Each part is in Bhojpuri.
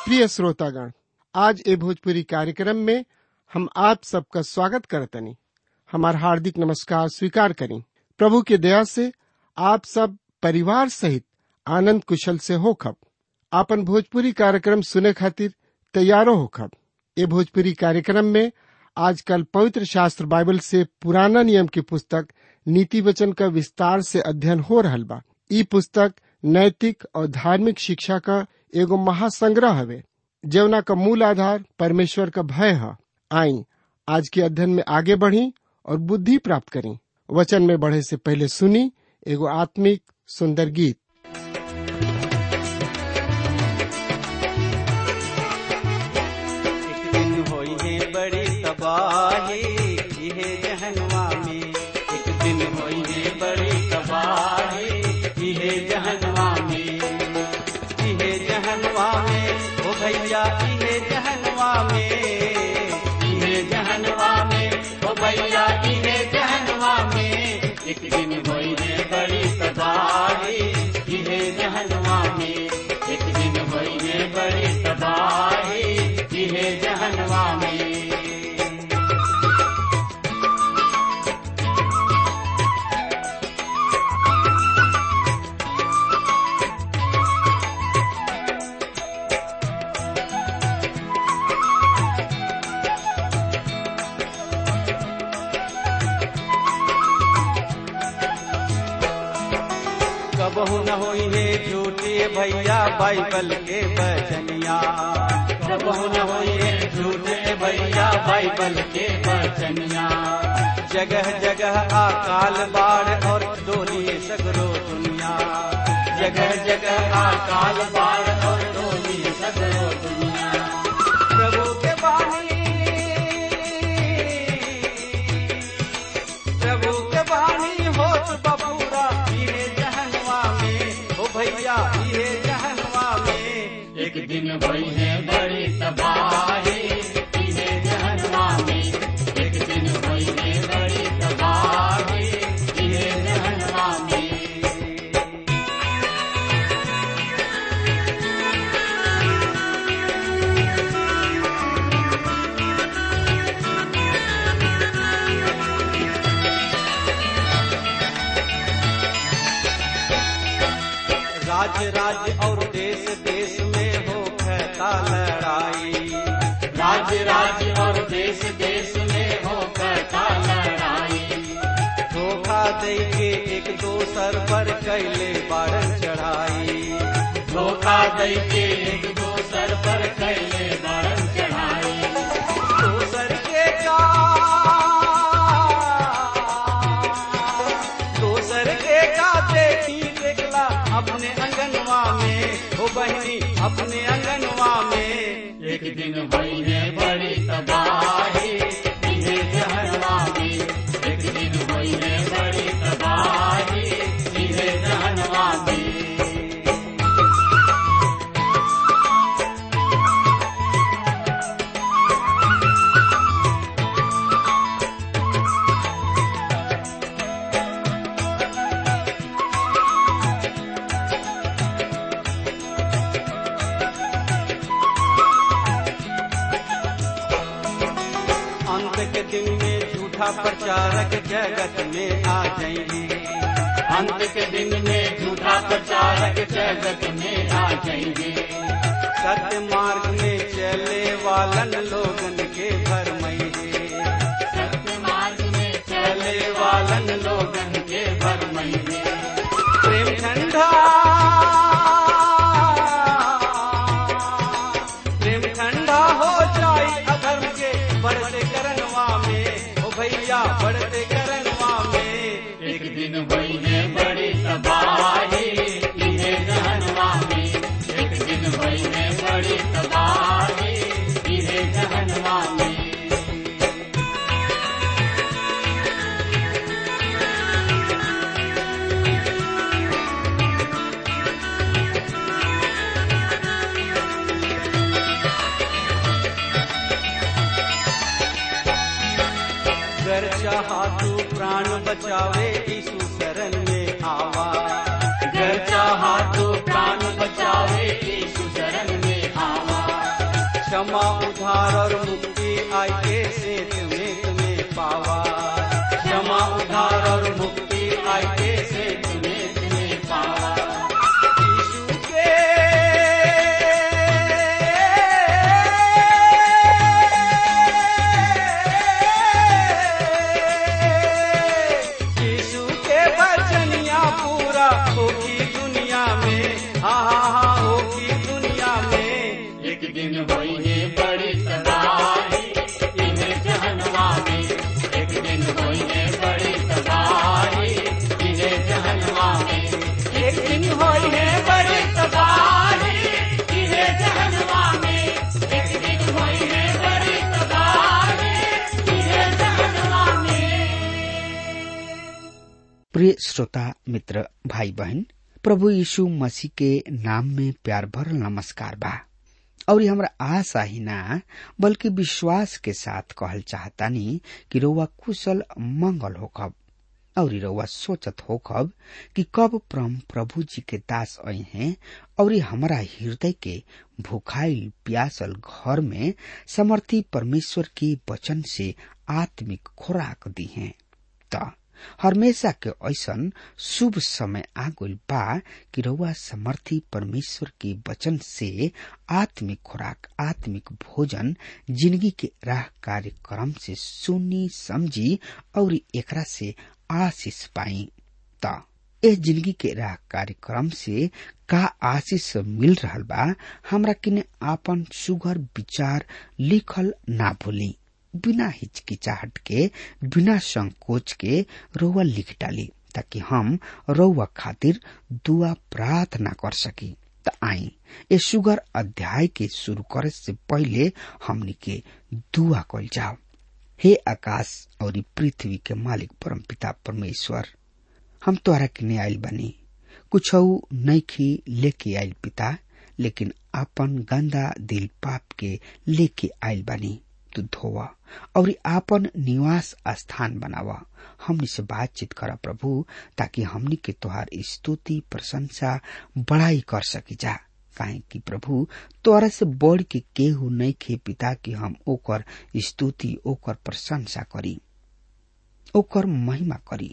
प्रिय श्रोतागण आज ए भोजपुरी कार्यक्रम में हम आप सबका स्वागत करतनी हमार हार्दिक नमस्कार स्वीकार करें प्रभु के दया से आप सब परिवार सहित आनंद कुशल से होखब आपन भोजपुरी कार्यक्रम सुने खातिर तैयारो होखब ए भोजपुरी कार्यक्रम में आजकल पवित्र शास्त्र बाइबल से पुराना नियम की पुस्तक नीति वचन का विस्तार से अध्ययन हो रहल बा ई पुस्तक नैतिक और धार्मिक शिक्षा का एगो महासंग्रह हवे जवना का मूल आधार परमेश्वर का भय है आई आज के अध्ययन में आगे बढ़ी और बुद्धि प्राप्त करी वचन में बढ़े से पहले सुनी एगो आत्मिक सुंदर गीत एक दिन होई है बड़ी तबाही इहे जहनवा में एक दिन होई है बड़ी तबाही इहे जहनवा में इहे जहनवा में ओ भैया इहे जहनवा में इहे जहनवा में ओ भैया इहे जहनवा में एक दिन होई है बड़ी तबाही इहे जहनवा में एक दिन होई है बड़ी तबाही इहे जहनवा में कबहू न होई है झूठे भैया बाइबल के बचनिया कबहू न होई है झूठे भैया बाइबल के बचनिया जगह जगह अकाल बाढ़ और डोली सगरो दुनिया जगह जगह अकाल बाढ़ और डोली सगरो दुनिया प्रभु के बानी प्रभु के बानी होत बबूरा इहे जहनवा में ओ भैया इहे जहनवा में एक दिन भई है बड़ी तबाही इहे जहनवा में एक दिन भई है बड़ी तबाही इहे जहनवा में राज्य राज्य और देश देश में हो कहता लड़ाई राज्य राज्य और देश देश में हो कहता लड़ाई धोखा दे के एक दोसर पर कैले बारन चढ़ाई धोखा दे के एक दोसर पर कैले बारन चढ़ाई दोसर के का दोसर के का देखी देखला अपने अंगनवा में हो बहनी अपने अंगनवा में एक दिन भई है बड़ी तबाही इहे जहनवा में एक दिन भई है बड़ी तबाही इहे जहनवा में अंत के दिन में झूठा प्रचारक जगत में आ जाएंगे अंत के दिन में झूठा प्रचारक जगत में आ जाएंगे सत्य मार्ग में चले वालन लोगन के भरमइगे सत्य मार्ग में चले वालन लोगन के भरमइगे प्रेम ठंडा प्रेम ठंडा हो जाई अधर्म के बढ़ते करनवा में ओ भैया बढ़ते करनवा में एक दिन भई है बड़ी तबाही इहे जहनवा में एक दिन भई है बड़ी तबाही इहे जहनवा में कर चाहा तू प्राण बचावे यीशु शरण में आवा कर चाहा तू प्राण बचावे यीशु शरण में आवा क्षमा उधार और मुक्ति आई के सेत में तुम्हें पावा क्षमा उधार और मुक्ति आई के सेत में तुम्हें पावा यीशु के यीशु के वचनिया पूरा होगी दुनिया में हाँ हाँ हाँ होगी दुनिया में एक दिन होई है बड़ी तबाही इन्हें जहनवा में एक दिन होई है बड़ी तबाही इन्हें जहनवा में एक दिन होई है बड़ी तबाही इन्हें जहनवा में एक दिन होई है बड़ी तबाही इन्हें जहनवा में प्रिय श्रोता मित्र भाई बहन प्रभु यीशु मसीह के नाम में प्यार भरल नमस्कार बा और ये हमरा आशा ही ना बल्कि विश्वास के साथ कहल चाहतानी कि रउआ कुशल मंगल होखब और ई रउआ सोचत होखब कि कब परम प्रभु जी के दास आई हैं और ई हमरा हृदय के भूखाइल प्यासल घर में समर्थी परमेश्वर के वचन से आत्मिक खुराक दी हैं त हमेशा के ऐसन शुभ समय आ गइल बा कि रउआ समर्थी परमेश्वर के वचन से आत्मिक खुराक आत्मिक भोजन जिंदगी के राह कार्यक्रम से सुनी समझी और एकरा से आशीष पाई त ए जिंदगी के राह कार्यक्रम से का आशीष मिल रहल बा हमरा किने आपन सुगर विचार लिखल ना भूली बिना हिचकिचाहट के बिना संकोच के रउआ लिख डाली ताकि हम रउआ खातिर दुआ प्रार्थना कर सकी त आई ये सुगर अध्याय के शुरू करे से पहले हमनी के दुआ कल जाओ हे आकाश और ई पृथ्वी के मालिक परम पिता परमेश्वर हम तोहरा किने आइल बनी कुछ नैखी लेके आइल पिता लेकिन आपन गंदा दिल पाप के लेके आइल बनी तू धोवा और आपन निवास स्थान बनावा हमनी से बातचीत करा प्रभु ताकि हमनी के तोहार स्तुति प्रशंसा बड़ाई कर सकी जा काहे कि प्रभु तोरा से बढ़ के केहू नहीं खे पिता कि हम ओकर स्तुति ओकर प्रशंसा करी ओकर महिमा करी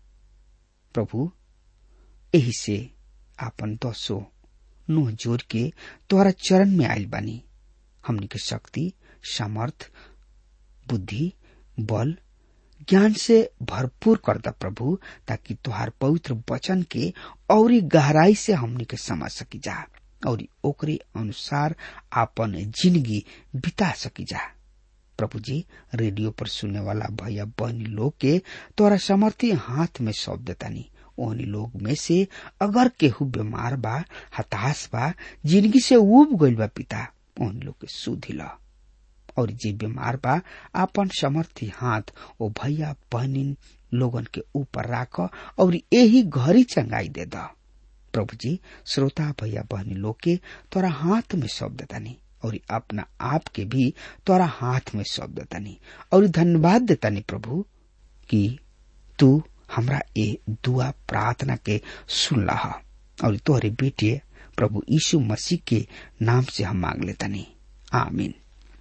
प्रभु एही से आपन दसो नुह जोड़ के तोहरा चरण में आयल बानी हमनी के शक्ति सामर्थ बुद्धि बल ज्ञान से भरपूर कर द प्रभु ताकि तुहार पवित्र वचन के और गहराई से हमनी के समझ सकी जा और ओकरे अनुसार आपन जिंदगी बिता सकी जा प्रभु जी रेडियो पर सुनने वाला भैया बहनी लोग के तोरा समर्थी हाथ में सौंप देतानी ओहनी लोग में से अगर केहू बीमार बा हताश बा जिंदगी से उब गइल बा पिता ओहनी लोग के सुधी ला और जे बीमार बा आपन समर्थी हाथ ओ भैया बहनिन लोगन के ऊपर राख और यही घरी चंगाई दे द प्रभु जी श्रोता भैया बहनी लोग के तोरा हाथ में सौंप देतानी और अपना आप के भी तोरा हाथ में सौंप देतानी और धन्यवाद देतानी प्रभु कि तू हमरा ए दुआ प्रार्थना के सुन लहा और तोहरे बेटे प्रभु यीशु मसीह के नाम से हम मांग लेतानी आमीन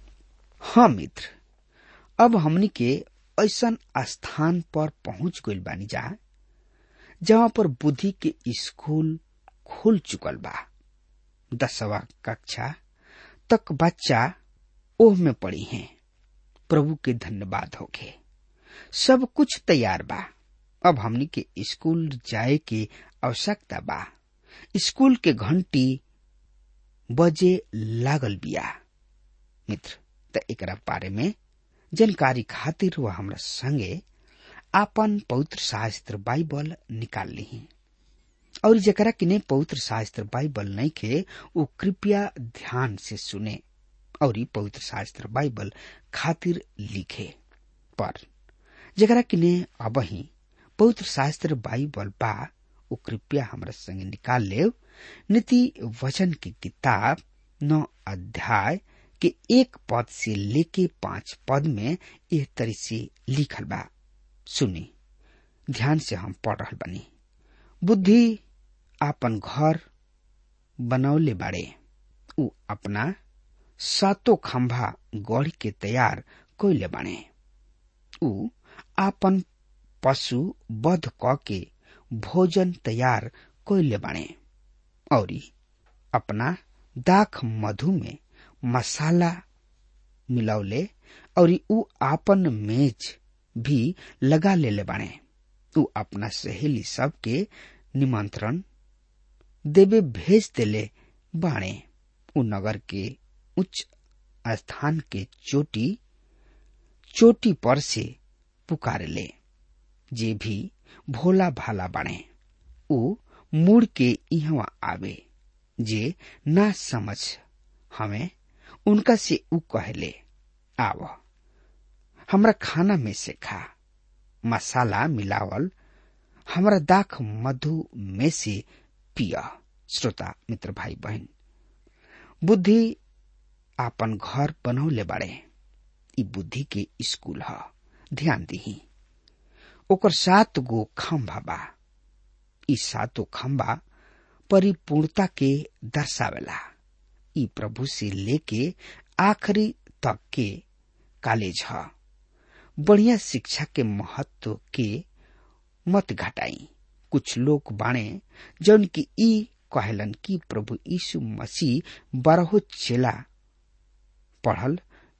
हाँ मित्र अब हमनी के ऐसन स्थान पर पहुंच गइल बानी जा जहाँ पर बुद्धि के स्कूल खुल चुकल बा दसवा कक्षा तक बच्चा ओह में पड़ी हैं प्रभु के धन्यवाद होके सब कुछ तैयार बा अब हमनी के स्कूल जाए के आवश्यकता बा स्कूल के घंटी बजे लागल बिया मित्र त एकरा बारे में जानकारी खातिर वह हमरा संगे आपन पवित्र शास्त्र बाइबल निकाल ली और जकरा किने पवित्र शास्त्र बाइबल नहीं खे वो कृपया ध्यान से सुने और पवित्र शास्त्र बाइबल खातिर लिखे पर जकरा किने अब ही पवित्र शास्त्र बाइबल बा वो कृपया हमरा संगे निकाल ले नीति वचन की किताब नौ अध्याय के एक पद से लेके पांच पद में एह तरी से लिखल बा सुनी ध्यान से हम पढ़ रहा बनी बुद्धि आपन घर बनौले बाड़े उ अपना सातो खंभा गढ़ के तैयार कोइले बने ऊ आपन पशु वध क के भोजन तैयार कोइले बने और अपना दाख मधु में मसाला मिलौले और ऊ आपन मेज भी लगा लेले बाणे ऊ अपना सहेली सबके निमंत्रण देवे भेज देले बाणे ऊ नगर के उच्च स्थान के चोटी चोटी पर से पुकारे ले जे भी भोला भाला बाणे ऊ मुड़ के इहवा आवे जे ना समझ हमें उनका से ऊ कहले आव हमरा खाना में से खा मसाला मिलावल हमरा दाख मधु में से पिया श्रोता मित्र भाई बहन बुद्धि आपन घर बनौले बाड़े ई बुद्धि के स्कूल ह ध्यान दही ओकर सात गो खम्भा बा ई सातो खम्भा परिपूर्णता के दर्शावेला ई प्रभु से लेके आखिरी तक के कॉलेज ह बढ़िया शिक्षा के महत्व के मत घटाई कुछ लोग बाणे जौन की ई कहलन कि प्रभु यीशु मसीह बारहो चेला पढ़ल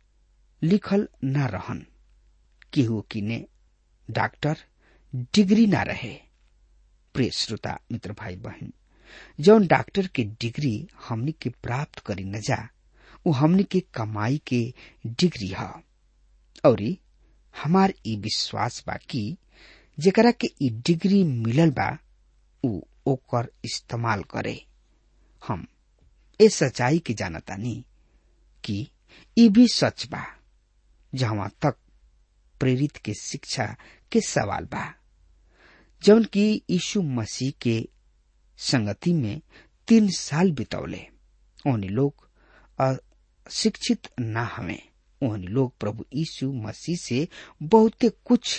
लिखल न रहन केहू किने डॉक्टर डिग्री ना रहे प्रिय श्रोता मित्र भाई बहन जौन डॉक्टर के डिग्री हमनी के प्राप्त करी न जा उ हमनी के कमाई के डिग्री ह और हमार ई विश्वास बा कि जेकरा के ई डिग्री मिलल बा उ ओकर इस्तेमाल करे हम ए सच्चाई के जानतानी कि ई भी सच बा जहां तक प्रेरित के शिक्षा के सवाल बा जौन की यीशु मसीह के संगति में तीन साल बितौले ओनी लोग शिक्षित ना हमें ओहनी लोग प्रभु यीशु मसीह से बहुते कुछ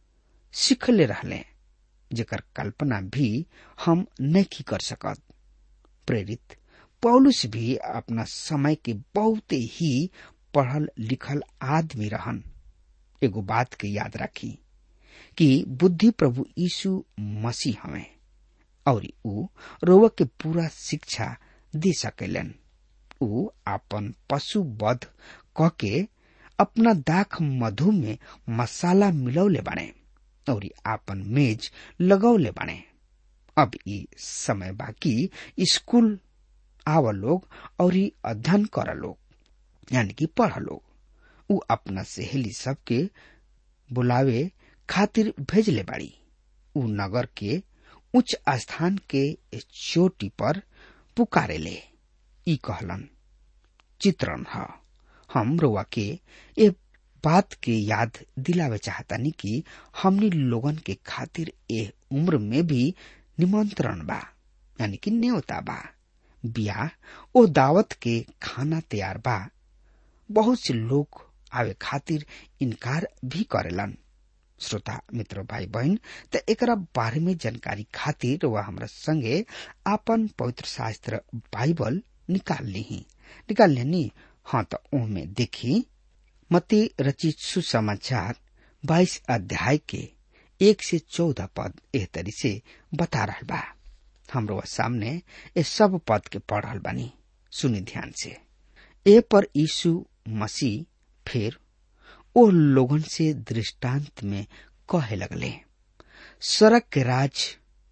सीखले रहले जेकर कल्पना भी हम नहीं कर सकत प्रेरित पौलुस भी अपना समय के बहुत ही पढ़ल लिखल आदमी रहन एगो बात के याद रखी कि बुद्धि प्रभु यीशु मसीह हमें और ऊ रोव के पूरा शिक्षा दे सकेलन ऊ अपन पशु वध क के अपना दाख मधु में मसाला मिलौले बने और आपन मेज लगौले बने अब ई समय बाकी स्कूल आव लोग और अध्ययन कर लोग यानी कि पढ़ लोग ऊ अपना सहेली सबके बुलावे खातिर भेजले बाड़ी ऊ नगर के उच्च स्थान के चोटी पर पुकारे ले ई कहलन चित्रण ह हम रोआ के ए बात के याद दिलावे चाहतानी कि हमनी लोगन के खातिर ए उम्र में भी निमंत्रण बा यानी कि न्योता बा बियाह ओ दावत के खाना तैयार बा बहुत से लोग आवे खातिर इनकार भी करेलन श्रोता मित्र भाई बहन त एकरा बारे में जानकारी खातिर वह हमरा संगे आपन पवित्र शास्त्र बाइबल निकाल ली निकाल लेनी हाँ तो ओमे देखी मती रचित सुसमाचार बाईस अध्याय के एक से चौदह पद एह तरी से बता रहा बा हमरो सामने ये सब पद के पढ़ रहल बानी सुनी ध्यान से ए पर यीशु मसीह फिर ओ लोगन से दृष्टांत में कहे लगले सड़क के राज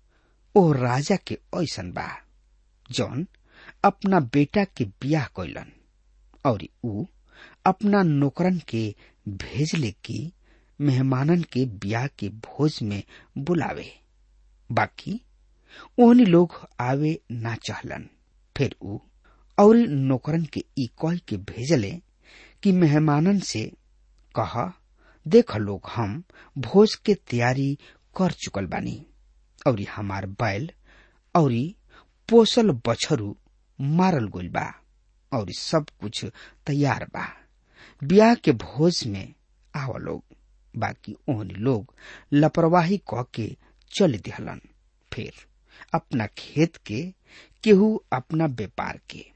ओ राजा के ऐसन बा जौन अपना बेटा के बियाह कैलन और ऊ अपना नौकरन के भेजले की मेहमानन के ब्याह के भोज में बुलावे बाकी ओहनी लोग आवे ना चाहलन फिर ऊ और नौकरन के ई कह के भेजले कि मेहमानन से कह देख लोग हम भोज के तैयारी कर चुकल बानी और हमार बैल और पोसल बछरू मारल गइल बा और सब कुछ तैयार बा ब्याह के भोज में आव लोग बाकी ओहनी लोग लापरवाही क के चल दिहलन फिर अपना खेत के केहू अपना व्यापार के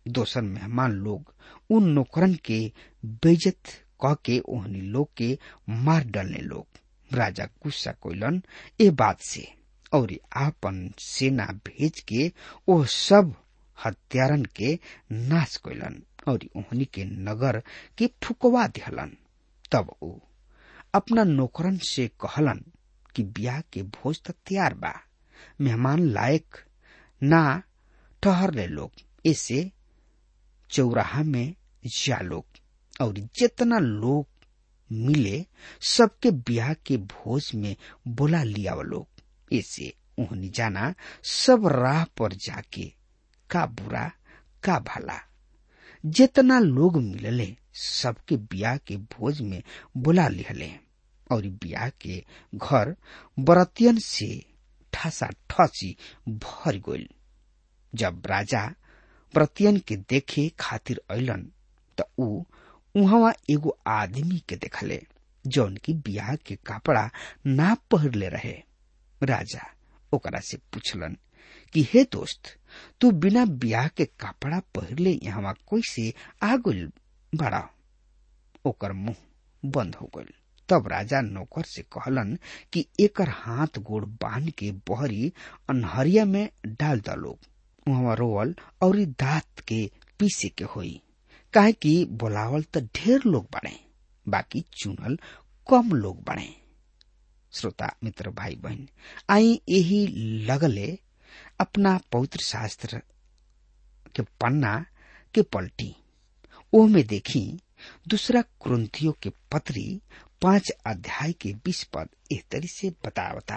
दोसर मेहमान लोग उन नौकरन के बेजत कह के ओहनी लोग के मार डालने लोग राजा गुस्सा कोइलन ए बात से और आपन सेना भेज के ओ सब हत्यारन के नाश कोइलन और ओहनी के नगर के फुकवा दिहलन तब ओ अपना नौकरन से कहलन कि ब्याह के भोज तक तैयार बा मेहमान लायक ना ठहर ले लोग ऐसे चौराहा में जा लोग और जितना लोग मिले सबके ब्याह के भोज में बुला लिया लोग ऐसे उहनी जाना सब राह पर जाके का बुरा का भला जितना लोग मिलले सबके ब्याह के भोज में बुला लिहले और ब्याह के घर बरतियन से ठसा ठसी भर गइल जब राजा बरतियन के देखे खातिर अलन त ऊ उहवा एगो आदमी के देखले जौन की ब्याह के कपड़ा ना पहरले रहे राजा ओकरा से पूछलन कि हे दोस्त तू बिना ब्याह के कपड़ा पहरले यहाँ कैसे आ गइल बड़ा ओकर मुंह बंद हो गइल तब राजा नौकर से कहलन कि एकर हाथ गोड़ बांध के बहरी अनहरिया में डाल द लोग वहां रोवल और दांत के पीसे के होई काहे कि बोलावल त ढेर लोग बने बाकी चुनल कम लोग बने श्रोता मित्र भाई बहन आई यही लगले अपना पवित्र शास्त्र के पन्ना के पलटी ओ में देखी दूसरा क्रंथियों के पत्री पांच अध्याय के बीस पद इस तरी से बतावता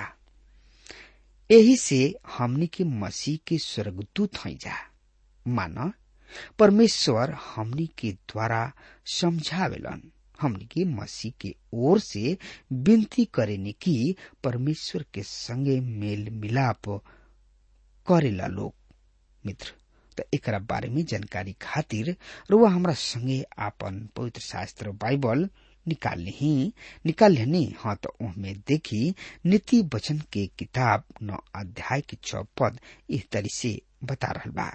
यही से हमनी के मसीह के स्वर्गदूत हैं जा माना परमेश्वर हमनी के द्वारा समझावेलन हमनी के मसीह के ओर से विनती करेनी कि परमेश्वर के संगे मेल मिलाप करेला लोग मित्र त एकरा बारे में जानकारी खातिर रुआ हमरा संगे आपन पवित्र शास्त्र बाइबल निकाल ली निकाल लेनी हाँ तो उनमें देखी नीति वचन के किताब नौ अध्याय के छ पद इस तरह से बता रहा बा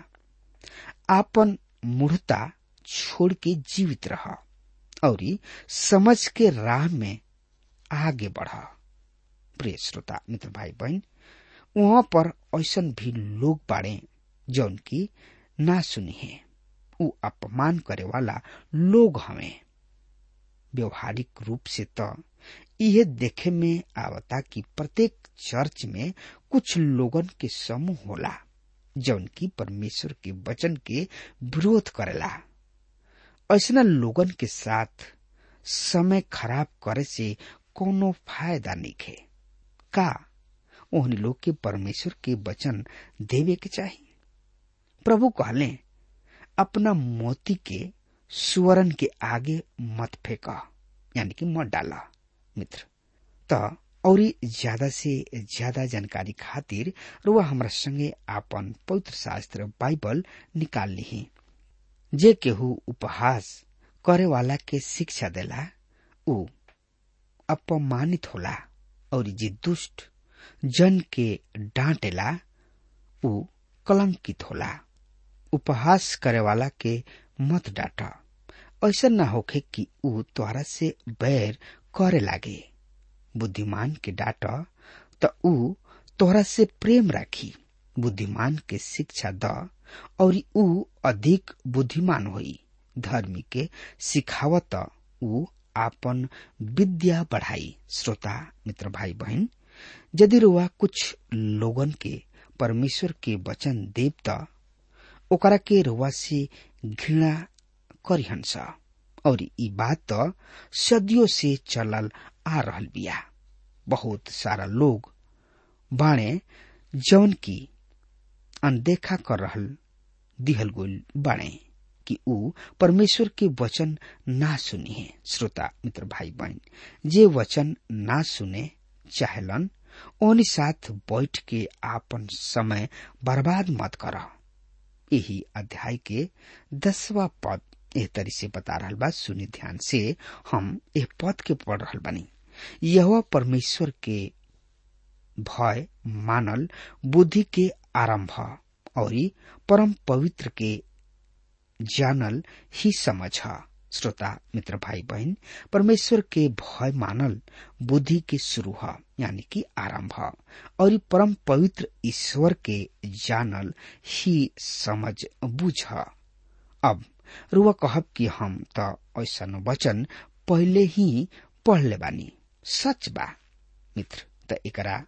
आपन मूढ़ता छोड़ के जीवित रह और समझ के राह में आगे बढ़ प्रिय श्रोता मित्र भाई बहन वहां पर ऐसा भी लोग बाड़े जौन की ना सुनी है उ अपमान करे वाला लोग हमें व्यवहारिक रूप से तो यह देखे में आवता कि प्रत्येक चर्च में कुछ लोगन के समूह होला जौन की परमेश्वर के वचन के विरोध करेला ऐसा लोगन के साथ समय खराब करे से कोनो फायदा नहीं है का उन लोग के परमेश्वर के वचन देवे के चाहिए प्रभु कहले अपना मोती के सुवरन के आगे मत फेंका यानी कि मत डाला मित्र त और ज्यादा से ज्यादा जानकारी खातिर रुआ हमरा संगे आपन पवित्र शास्त्र बाइबल निकाल ली जे केहू उपहास करे वाला के शिक्षा देला उ अपमानित होला और जे दुष्ट जन के डांटेला उ कलंकित होला उपहास करे वाला के मत डांटा ऐसा न होखे कि उ तोहरा से बैर करे लागे बुद्धिमान के डांट त उ तोहरा से प्रेम राखी बुद्धिमान के शिक्षा द और उ अधिक बुद्धिमान होई धर्मी के सिखावत उ आपन विद्या बढ़ाई श्रोता मित्र भाई बहन यदि रुआ कुछ लोगन के परमेश्वर के वचन देव त ओकरा के रुआ से घृणा करिहन्छ और ई बात त सदियों से चलल आ रहल बिया बहुत सारा लोग बाणे जौन की अनदेखा कर रहल दिहल गोल बाणे कि ऊ परमेश्वर के वचन ना सुनी है श्रोता मित्र भाई बहन जे वचन ना सुने चाहेलन ओनी साथ बैठ के आपन समय बर्बाद मत कर यही अध्याय के दसवा पद एह तरी से बता रहा बा सुनी ध्यान से हम एह पद के पढ़ रहा बानी यह परमेश्वर के भय मानल बुद्धि के आरंभ और परम पवित्र के जानल ही समझ है श्रोता मित्र भाई बहन परमेश्वर के भय मानल बुद्धि के शुरू है यानी कि आरंभ है और परम पवित्र ईश्वर के जानल ही समझ बुझ है अब रुआ कहब कि हम त ऐसा वचन पहले ही पढ़ ले बानी सच बा मित्र त एकरा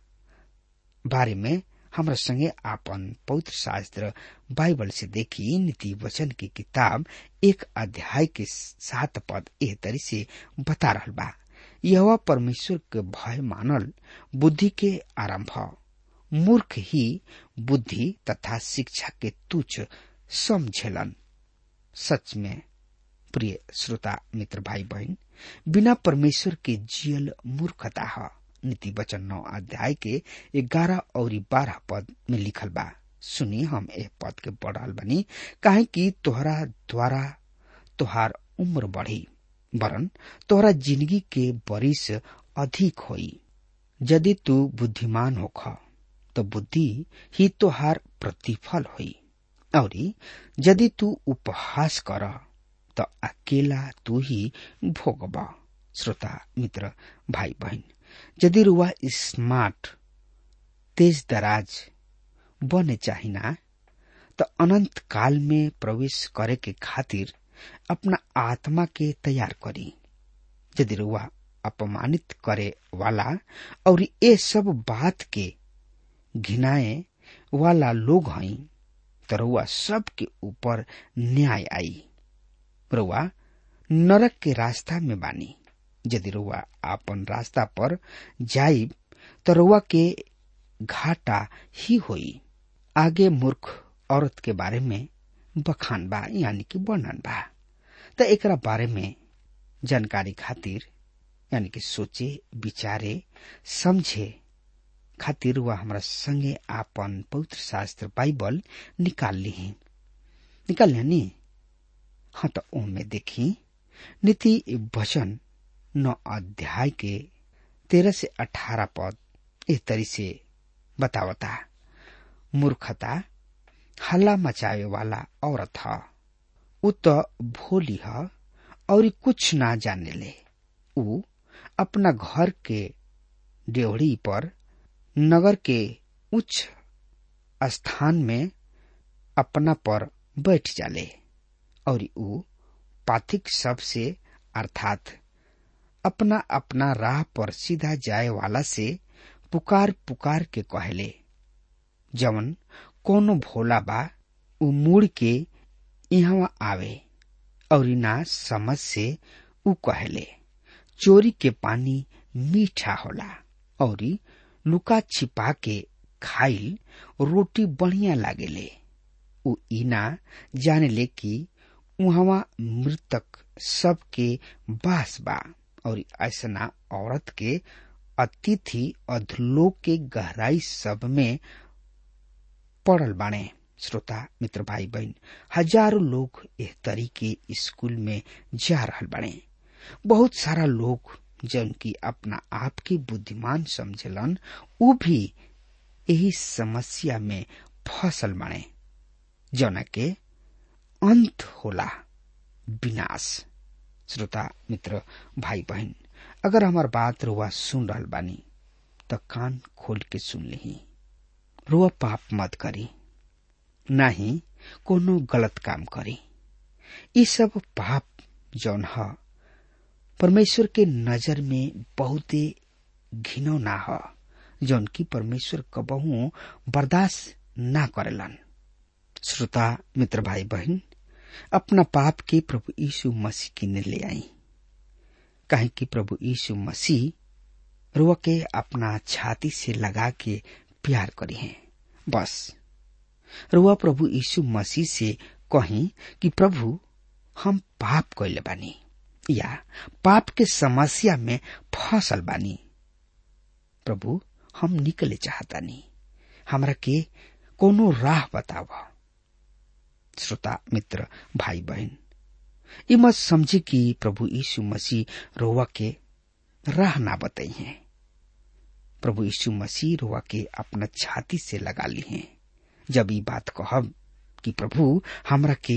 बारे में हमरा संगे आपन पवित्र शास्त्र बाइबल से देखी नीति वचन की किताब एक अध्याय के सात पद एह तरी से बता रहल बा यह परमेश्वर के भय मानल बुद्धि के आरंभ मूर्ख ही बुद्धि तथा शिक्षा के तुच्छ समझेलन सच में प्रिय श्रोता मित्र भाई बहन बिना परमेश्वर के जियल मूर्खता है नीति वचन नौ अध्याय के ग्यारह और बारह पद में लिखल बा सुनी हम ए पद के पढ़ल बनी काहे कि तोहरा द्वारा तोहार उम्र बढ़ी वरन तोहरा जिंदगी के बरिस अधिक होई यदि तू बुद्धिमान होख तो बुद्धि ही तोहार प्रतिफल होई और यदि तू उपहास कर तो अकेला तू ही भोगबा श्रोता मित्र भाई बहन यदि रुआ स्मार्ट तेज दराज बने चाहिना तो अनंत काल में प्रवेश करे के खातिर अपना आत्मा के तैयार करी यदि रुआ अपमानित करे वाला और ये सब बात के घिनाए वाला लोग हई तो रुआ सब के ऊपर न्याय आई रुआ नरक के रास्ता में बानी यदि रुआ आपन रास्ता पर जाई तो रुआ के घाटा ही होई आगे मूर्ख औरत के बारे में बखान बा यानी कि वर्णन बा तो एकरा बारे में जानकारी खातिर यानी कि सोचे विचारे समझे खातिर वह हमारा संगे आपन पवित्र शास्त्र बाइबल निकाल ली निकाल ली हाँ तो ओमे देखी नीति वचन नौ अध्याय के तेरह से अठारह पद इस तरी से बतावता मूर्खता हल्ला मचावे वाला औरत ह उ तो भोली ह और कुछ ना जाने ले उ अपना घर के डेवड़ी पर नगर के उच्च स्थान में अपना पर बैठ जाले और उ पाथिक सब से अर्थात अपना अपना राह पर सीधा जाए वाला से पुकार पुकार के कहले जवन कोनो भोला बा उ मुड़ के यहाँ आवे और ना समझ से उ कहले चोरी के पानी मीठा होला और लुका छिपा के खाइल रोटी बढ़िया लागेले उ इना जाने ले कि उहवा मृतक सबके बास बा और ऐसना औरत के अतिथि अधलोक के गहराई सब में पड़ल बाणे श्रोता मित्र भाई बहन हजारों लोग इस तरीके स्कूल में जा रहल बाणे बहुत सारा लोग जन की अपना आप के बुद्धिमान समझलन उ भी यही समस्या में फसल बाणे जौना के अंत होला विनाश श्रोता मित्र भाई बहन अगर हमार बात रुआ सुन रहल बानी तो कान खोल के सुन ली रुआ पाप मत करी ना ही कोनो गलत काम करी ये सब पाप जौन ह परमेश्वर के नजर में बहुते घिनौना ह जौन की परमेश्वर कबहू बर्दाश्त ना करेलन श्रोता मित्र भाई बहन अपना पाप के प्रभु यीशु मसीह की ने ले आई कहे कि प्रभु यीशु मसीह रुआ के अपना छाती से लगा के प्यार करी है बस रुआ प्रभु यीशु मसीह से कही कि प्रभु हम पाप कैले बानी या पाप के समस्या में फसल बानी प्रभु हम निकले चाहतानी हमरा के कोनो राह बताव श्रोता मित्र भाई बहन ये मत समझे कि प्रभु यीशु मसीह रोवा के राह ना बताई हैं प्रभु यीशु मसीह रोवा के अपना छाती से लगा ली हैं जब ये बात कहब कि प्रभु हमरा के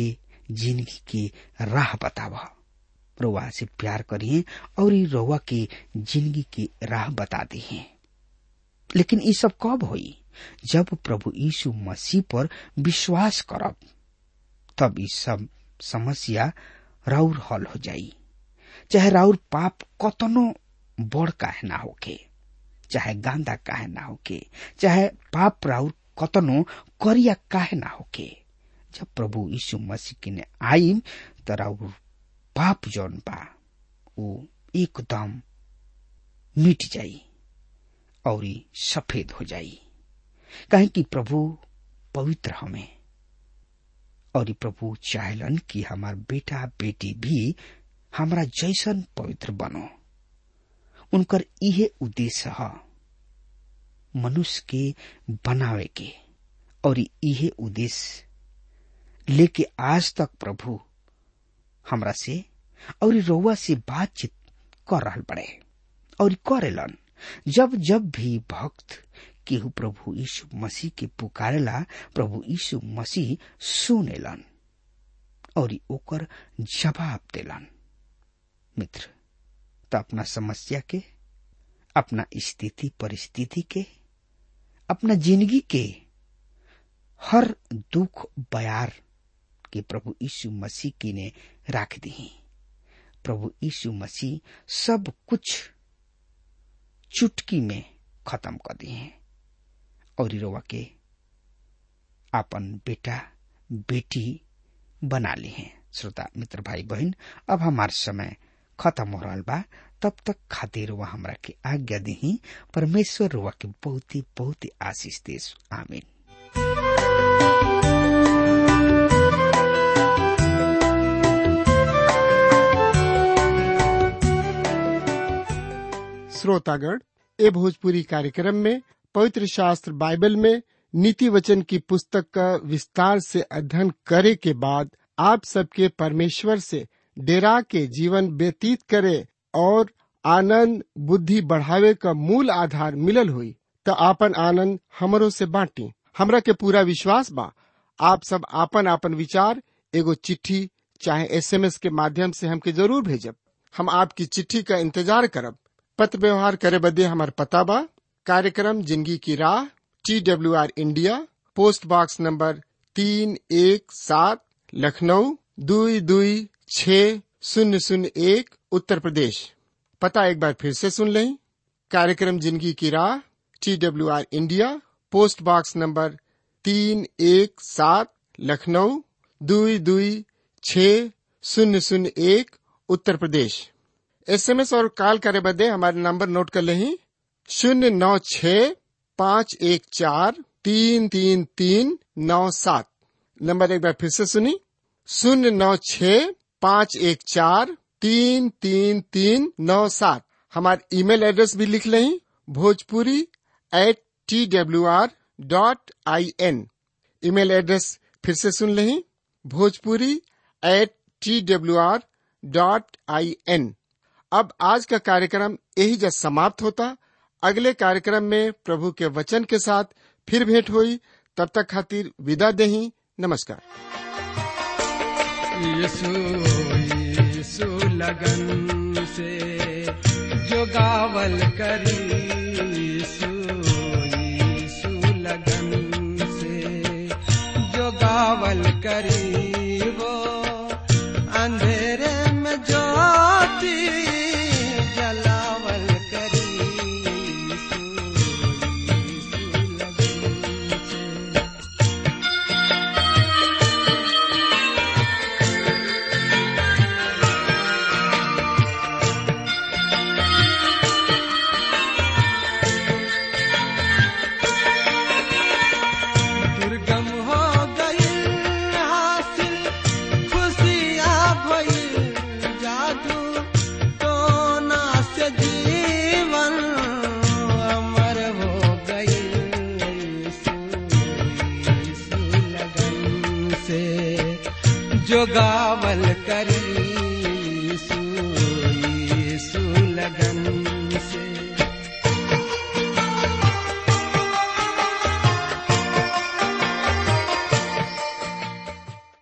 जिंदगी की राह बतावा रउआ से प्यार करिए और ई रउआ की जिंदगी की राह बता दिए लेकिन ये सब कब होई जब प्रभु यीशु मसीह पर विश्वास करब तब ये सब समस्या राउर हल हो जाई चाहे राउर पाप कतनो बड़ काहे ना होके चाहे गांदा काहे ना होके चाहे पाप राउर कतनो करिया काहे ना होके जब प्रभु यीशु मसीह की ने आई त राउर पाप जौन बा वो एकदम मिट जाई और ई सफेद हो जाई काहे कि प्रभु पवित्र हमें और ई प्रभु चाहलन कि हमार बेटा बेटी भी हमरा जैसन पवित्र बनो उनकर इहे उद्देश्य है मनुष्य के बनावे के और इहे उद्देश्य लेके आज तक प्रभु हमरा से और रउआ से बातचीत कर रहल बड़े और करेलन जब जब भी भक्त केहू प्रभु यीशु मसीह के पुकारेला प्रभु यीशु मसीह सुनेलन और ओकर जवाब देलन मित्र तो अपना समस्या के अपना स्थिति परिस्थिति के अपना जिंदगी के हर दुख बयार के प्रभु यीशु मसीह की ने राख दी प्रभु यीशु मसीह सब कुछ चुटकी में खत्म कर दिए और रोवा के आपन बेटा बेटी बना ली हैं श्रोता मित्र भाई बहन अब हमार समय खत्म हो रहा बा तब तक खातिर वह हमरा के आज्ञा दी परमेश्वर रुआ के बहुत ही बहुत ही आशीष देश आमीन श्रोतागण ए भोजपुरी कार्यक्रम में पवित्र शास्त्र बाइबल में नीति वचन की पुस्तक का विस्तार से अध्ययन करे के बाद आप सबके परमेश्वर से डेरा के जीवन व्यतीत करे और आनंद बुद्धि बढ़ावे का मूल आधार मिलल हुई तो आपन आनंद हमरो से बांटी हमरा के पूरा विश्वास बा आप सब आपन आपन विचार एगो चिट्ठी चाहे एसएमएस के माध्यम से हमके जरूर भेजब हम आपकी चिट्ठी का इंतजार करब पत्र व्यवहार करे बदे हमार पता बा कार्यक्रम जिंदगी की राह T W R India post box number तीन एक सात लखनऊ दुई दुई छ शून्य शून्य एक उत्तर प्रदेश पता एक बार फिर से सुन लें कार्यक्रम जिंदगी की राह T W R India post box number तीन एक सात लखनऊ दुई दुई छ शून्य शून्य एक उत्तर प्रदेश एसएमएस और कॉल करे बदे हमारे नंबर नोट कर लें शून्य नौ छ पाँच एक चार तीन तीन तीन नौ सात नंबर एक बार फिर से सुनी शून्य नौ छ पाँच एक चार तीन तीन तीन नौ सात हमारे ईमेल एड्रेस भी लिख लें Bhojpuri at T W R dot I N email address फिर से सुन लें Bhojpuri at T W R dot I N अब आज का कार्यक्रम यही जब समाप्त होता अगले कार्यक्रम में प्रभु के वचन के साथ फिर भेंट हुई तब तक खातिर विदा देही नमस्कार यीशु यीशु लगन से जो गावल करी यीशु यीशु लगन से जो गावल करी वो अंधेरे में ज्योति जलावल करी यीशु यीशु लगन से दुर्गम हो गई हासिल खुशियाँ भई जादू टोना से जीवन अमर हो गई यीशु यीशु लगन से जो गावल करी